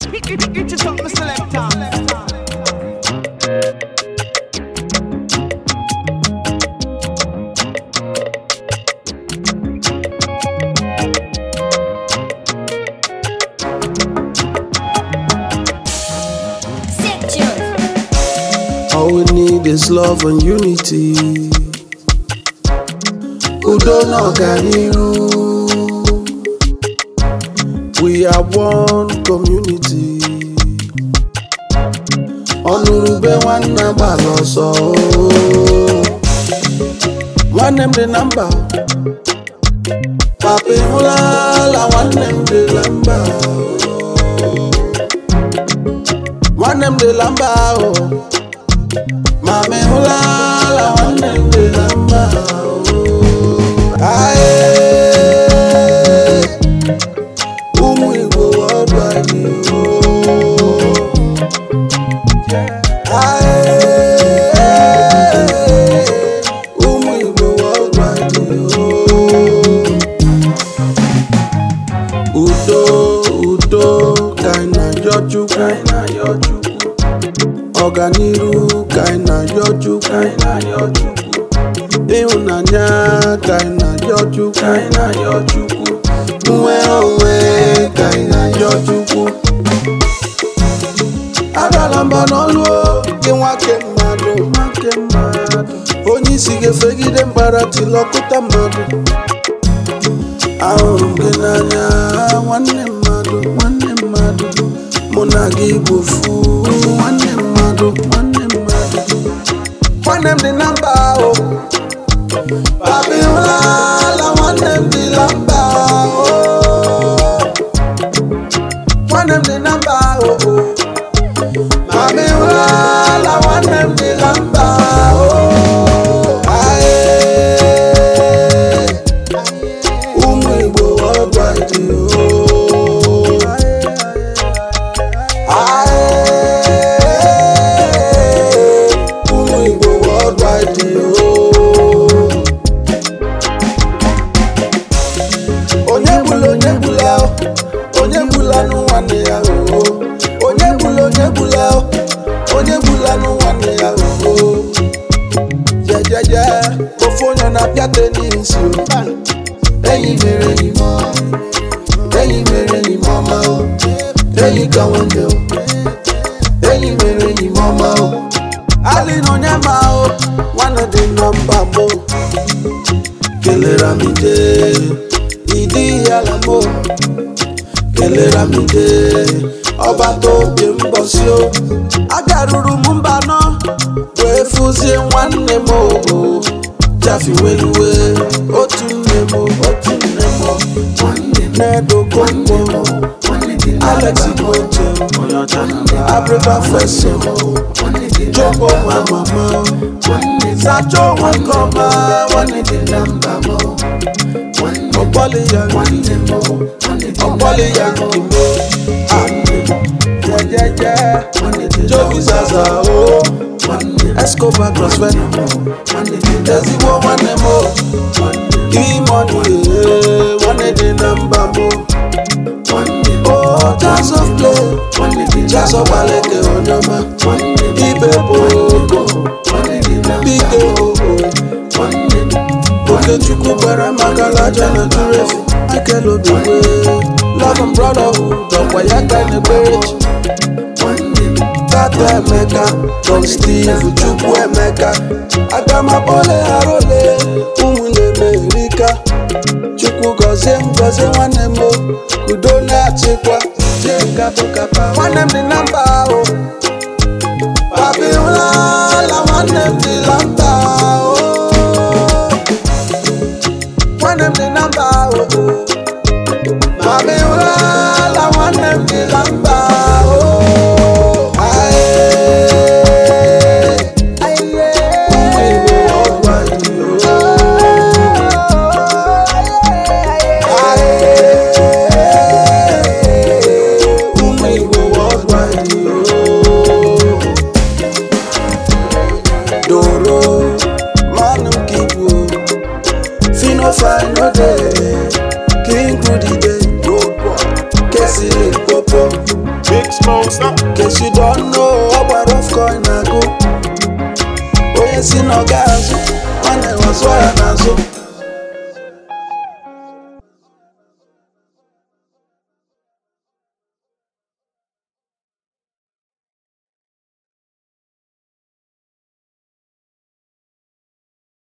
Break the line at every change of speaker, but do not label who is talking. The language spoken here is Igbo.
It is something selector.
Sick tune.
All we need is love and unity. Udo na ọganiru. We are one community. Ọnụrụbe nwanne gbara ọsọ. Nwanne m dị na mba. Papa ịhụlala nwanne m dị na mba. Nwanne m dị na mba ahụ. Mama ịhụlala nwanne m dị na mba. Aye. Ụmụ Igbo worldwide. Aye. Ụmụ Igbo worldwide. Udo udo ka anyị na-ayọ Chukwu. Ọganiru ka anyị na-ayọ Chukwu. Ịhụnanya ka anyị na-ayọ Chukwu. Nnwere onwe ka anyị na-ayọ Chukwu. Adala mba n'ọlụ o, gị nwake mmadụ. Onye isi ga-efegide mbara tilọkụta mmadụ. Ahụrụ m gị n'anya nwanne mmadụ nwanne mmadụ mụ na gị bụ ofu nwanne mmadụ nwanne mmadụ nwanne m dị na mba ahụ Papi ụlala nwanne m dị na mba ahụ nwanne m dị na mba ahụ Papi ụlala nwanne m dị na mba ahụ Aye. Ụmụ Igbo worldwide ooo. Aye. Ụmụ Igbo worldwide ooo. Onye gbula onye gbula o, onye gbula nụ nwanne ya ooo. Onye gbula onye gbula o, onye gbula nụ nwanne ya ooo. Jejeje, ofu onye na-apịa tenis o. enyi mere enyi m enyi mere enyi m ọma o enyi ka nwanne o enyi mere enyi m ọma o ali na onye ma o nwanne dị na mba mbụ kelere m ide ịdị ala m o kelere m ide ọbata obi mbọsi o agaruru m mba nọ wee fụzie nwanne m o jafiweluwe otu nne m otu nne m na-edokonko alex igoche abriba feso jobo nwa mama sacho nwa nke ọma nwanne dị na mba m ọgbọlị ya nke ọgbọlị ya nke m jejeje jobi zaza o escobar crossfed ezigbo nwanne m o imoni nwanne dị na mba m o jazz of play jazz of gbaleke onye ọma ibe bụ ogo bike ogo okechukwu gbara maka laja na jurefi michael obigwe love and brotherhood ọkwa ya ka na-ekpere chi tata emeka don steve chukwu emeka agamakpọle arole ụmụnne m erika chukwu gọzie m gọzie nwanne m o, udo na-achịkwa jekapụkapa nwanne m dị na mba ahụ papi ụlala nwanne m dị na mba ahụ nwanne m dị na mba ahụ papi ụlala nwanne m dị na mba ahụ Aye. Ụmụ Igbo worldwide, oh. Aye. Ụmụ Igbo worldwide.
closer.
Case you don't know, ọ gbara off coin agụ onye si na ọ ga-azụ nwanne wazụọ ya n'azụ